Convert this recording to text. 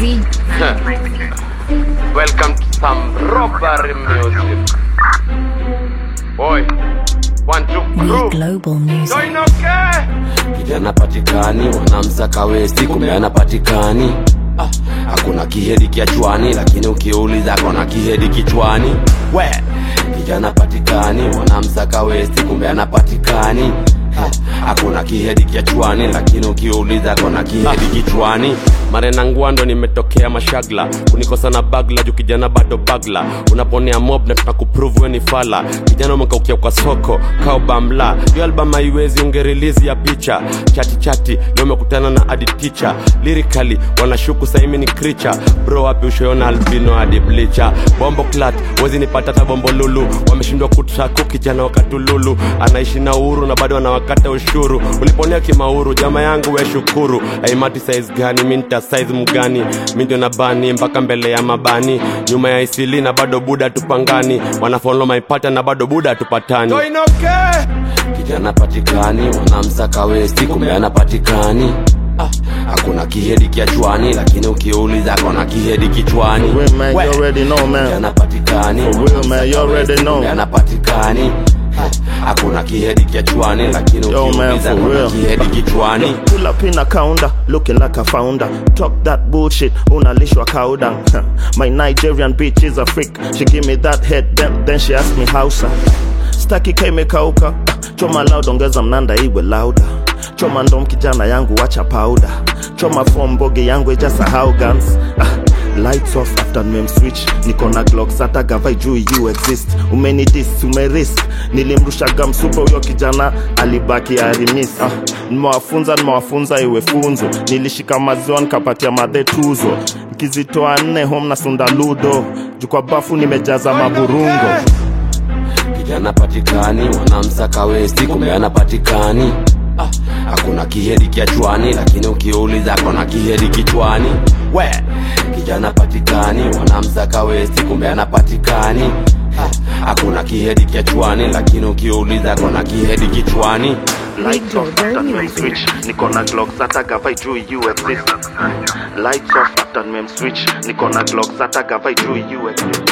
Z. Welcome to some robbery music. Boy, one, two, Me crew. Global Music. Join okay? kijana patikani wanamsaka westi kumbe anapatikani ah, hakuna kihedi kiachwani lakini ukiuliza kona kihedi kichwani we kijana patikani wanamsaka westi kumbe anapatikani Ah, hakuna kihedi kiachwani lakini ukiuliza kona kihedi kichwani marena ngwando nimetokea mashagla kunikosa na bagla juu kijana bado bagla unaponea mob na tunakuprove we ni fala kijana umekaukia kwa soko kao bamla hiyo album haiwezi ungerilizi ya picha chati chati leo umekutana na adi ticha lirikali wanashuku saimi ni kricha bro wapi ushoona albino hadi blicha bombo clat wezi nipata hata bombo lulu wameshindwa kutraku kijana wakatululu anaishi na uhuru na bado anawakata ushuru uliponea kimauru jama yangu we shukuru aimati size gani minta size mgani mi ndio na bani mpaka mbele ya mabani nyuma ya isili na bado buda tupangani wanafolo maipata na bado buda tupatani Join okay? kijana patikani wanamsaka westi kumbe anapatikani Ah, hakuna kihedi kiachwani lakini ukiuliza kona kihedi kichwani For real, man, you We, already know, man. kijana patikani For real, man, you already know. kumbe anapatikani Ah, hakuna kihedi kiachwani lakini Yo, man, ukiuliza for kona real. kihedi kichwani Pull up in a counter, looking like a founder. Talk that bullshit, unalishwa cow down. My Nigerian bitch is a freak. She give me that head, then, then she ask me howsa. Staki kaimekauka, choma loud, ongeza mnanda iwe louder. Choma ndom kijana yangu wacha powder. Choma form boge yangu ijasahau guns. Ah, lights off after mem switch niko na glocks hata gavai juu you exist umenidis umerisk nilimrushaga msupa huyo kijana alibaki arimis ah, nimewafunza nimewafunza iwe funzo nilishika maziwa nikapatia madhe tuzo nikizitoa nne home na sunda ludo juu kwa bafu nimejaza maburungo kijana patikani wanamsaka westi kumbe anapatikani Ah, hakuna kihedi kiachwani lakini ukiuliza kona kihedi kichwani we kijana patikani wanamsaka westi kumbe anapatikani Ah, hakuna kihedi kiachwani lakini ukiuliza kona kihedi kichwani Lights off after mem switch niko na glocks hata gavai juu you exist lights off after mem switch niko na glocks hata gavai juu you exist